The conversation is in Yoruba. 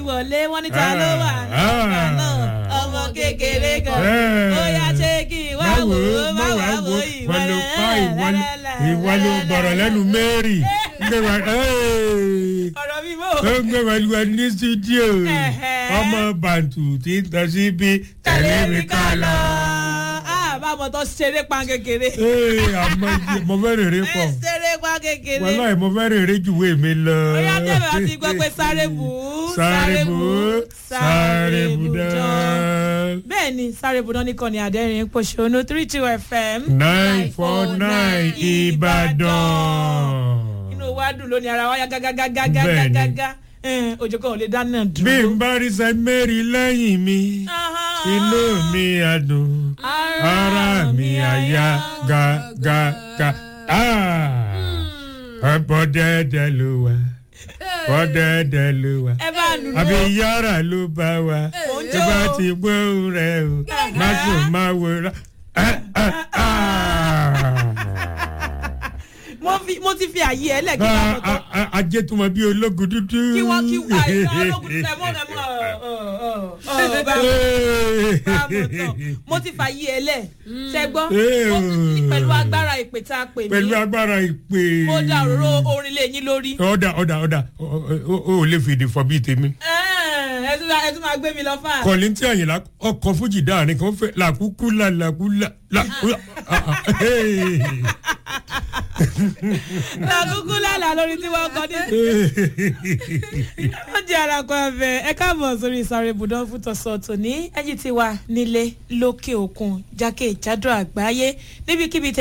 wọlé wọ́n ní ta ló wà nígbà náà ọmọ kékeré kan ó yá ṣé kí n wá wò ó má wá wò ó ìwọ ló pa ìwọ ló bọ̀rọ̀ lẹ́nu mary ọ̀rọ̀ mi bò. ó ń gbé pẹ̀lú ẹni ní studio ọmọ bàǹtù tí ń tọ́ sí bí tẹ̀lé mi ká lọ. báwo tó ṣeré pa kékeré. ee àmọ́ mo fẹ́ rèrè pọ̀ ṣeré pa kékeré. wọ́n láì mo fẹ́ rèrè jùwé mi lọ. ó yá tẹ̀lé àti gbọ́ pé sáré bù ú sáré bù ú sáré bù dán. bẹ́ẹ̀ ni sáré bù dán nìkan ni àdẹ́rìn pòṣónú three two fm. nine four nine ìbàdàn. inú wa dùn lónìí ara wa yá gágágágágágágá ojú kan ò lè dáná dúró. bí n bá rí sẹ́ mary lẹ́yìn mi inú mi á dùn ara mi á yá gágágá. ọ̀pọ̀ dẹ́dẹ́ ló wà ọ̀pọ̀ dẹ́dẹ́ ló wà ẹ bá lù lọ. àbí yàrá ló bá wa tó bá ti gbóhùn rẹ o má sùn má wo ra. mo fi mo ti fi àyè ẹ lẹ́kí bá mọ̀ tán. ajé tó mọ bí ológun dúdú. kí wọ́n kí àìsàn ológun tẹ̀ mọ́ ẹ̀ mọ́ ọ̀ bá mọ̀ tán mo ti fa àyè ẹ lẹ̀ ṣẹ́gbọ́ pẹ̀lú agbára ìpè tá a pè mí pẹ̀lú agbára ìpè. mo da òróró orin lé yín lórí. ọ̀dà ọ̀dà ọ̀dà o ò lè fèdè fọ bíi tèmi. ẹ tún ẹ tún máa gbé mi lọ fà. kọ̀lí tí àyìnlá ọkọ̀ fújì dáàrin kan fẹ́ làkúkú la làkú la làkú la. làkúkú lálàá lórí tí wọ́n kọ́ ní. wọ́n jẹ́ arakọ abẹ ẹ káàbọ̀ sórí ìsàrè ibùdó fún tọ̀sán tòní ẹ̀yìn tí wà nílé lókè òkun jákèjádò àgbáyé níbikíbi